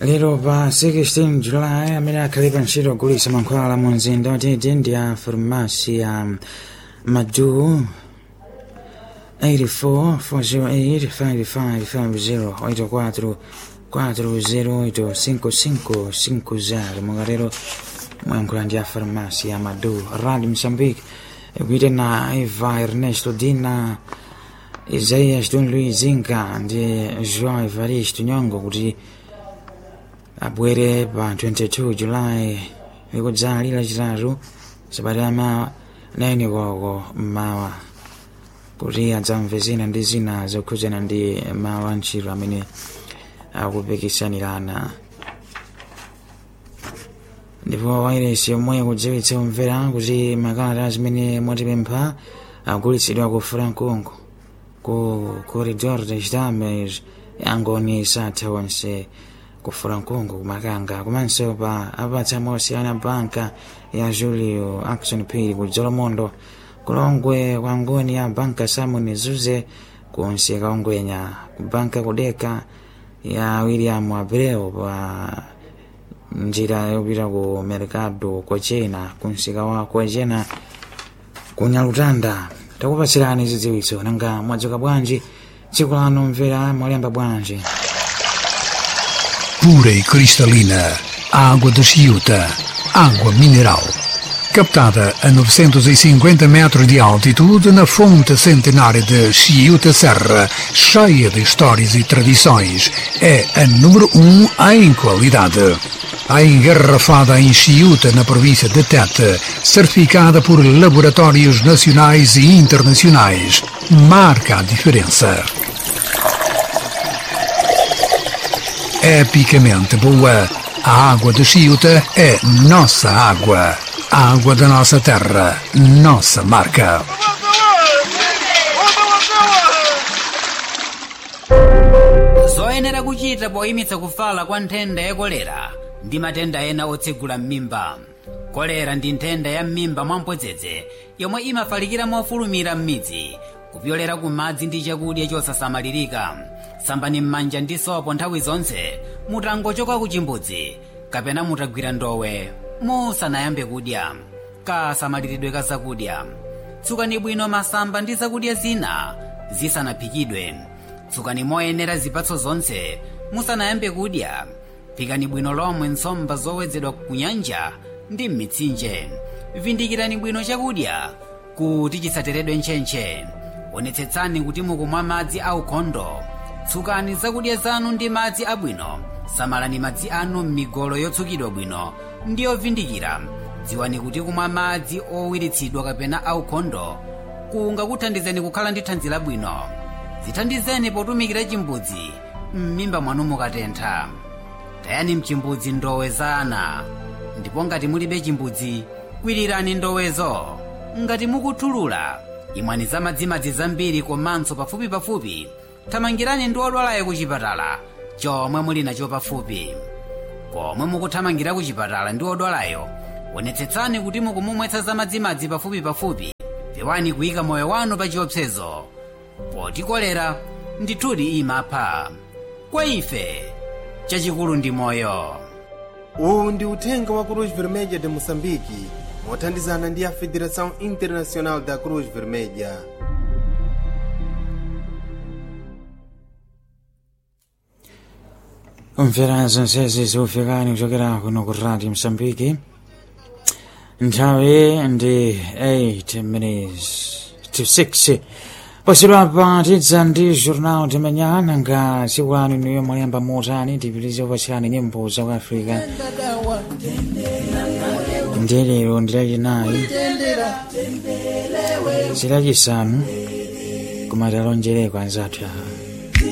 lero pa 16 julayi amene akhale pa ntchito ogulitsa mankhwala mu mzinda watete ndi a farumasi ya madu 84 4085550 mukatero mwayankhula ndi a farumasi ya madu radio msambiki ikuite na eva ernesto dina isaias don luis zinga ndi joão evaristo nyongo kuti abwere pa 22 julayi likudzali lachitatu sabata ama 9 koko mmawa kuti adzamve zina ndi zina zokhudzana ndi mawu a ntchito amene akupikisanirana ndipo wairesi yomwe kudziwitsa kumvera kuti makalata zimene mwatipempha agulitsidwa ku francongo ku corridor das damas yangoni satha onse ku francongo kumakanga komanso pa apatsa mosiyana banka ya julio action pay ku dzolomondo kulongwe kwa ngoni ya banka simon zuze kunsi kaongwenya ku banka kudeka ya william abreu pa njira yopita ku mercado kwachena kunsika wa kwachena kunyalutanda takupatsirani zidziwitso nanga mwadzuka bwanji tsiku lano mvera mwalemba bwanji pura e cristalina, água de Chiuta, água mineral. Captada a 950 metros de altitude na fonte centenária de Chiuta Serra, cheia de histórias e tradições, é a número 1 um em qualidade. A engarrafada em Chiuta, na província de Tete, certificada por laboratórios nacionais e internacionais, marca a diferença. epicamente boa. A água de Chiuta é nossa água. A água da nossa terra, nossa marca. zoyenera kuchita poyimitsa kufala kwa nthenda ya kolera ndi matenda ena otsegula m'mimba kolera ndi nthenda ya m'mimba mwamphodzedzi yomwe imafalikira mofulumira m'midzi kupyolera ku madzi ndi chakudya chosasamalirika sambani m'manja ndi sopo nthawi zonse mutangochoka ku chimbudzi kapena mutagwira ndowe musanayambe kudya kasamaliridwe ka zakudya tsukani bwino masamba ndi zakudya zina zisanaphikidwe tsukani moyenera zipatso zonse musanayambe kudya phikani bwino lomwe nsomba zowedzedwa ku nyanja ndi m'mitsinje vindikirani bwino chakudya kuti chisateredwe ntchentche onetsetsani kuti mukumwa madzi aukhondo tsukani zakudya zanu ndi madzi abwino samalani madzi anu m'migolo yotsukidwa bwino ndi yovindikira dziwani kuti kumwa madzi owiritsidwa kapena aukhondo kungakuthandizeni kukhala ndi thanzi labwino zithandizeni potumikira chimbudzi m'mimba mwanu mukatentha tayani mchimbudzi ndowe za ana ndipo ngati mulibe chimbudzi kwirirani ndowezo ngati mukuthulula imwani za madzimadzi zambiri komanso pafupi pafupi thamangirani ndi odwalayo ku chipatala chomwe muli nacho pafupi komwe mukuthamangira ku chipatala ndi odwalayo onetsetsani kuti mukumumwetsa za madzimadzi pafupi pafupi pewani kuyika moyo wanu pa chiopsezo poti kolera ndithudi imapha kwa ife chachikulu ndi moyo uwu ndi uthenga wa cruz vermelha de moçambique mothandizana ndi a federação internacional da cruz vermelha kumvera zonsezi zikufikani kuchokera kuno ku radio msambiki nthawi ndi 8 minutes to 6 posidwapa tidza ndi jornal timenyana nga tsiku lanu niyo mwayamba motani tipitize kupatsirani nyimbo za ku africa ndi lero ndi lachinayi zilachisanu kumatalonjereko anzathu awa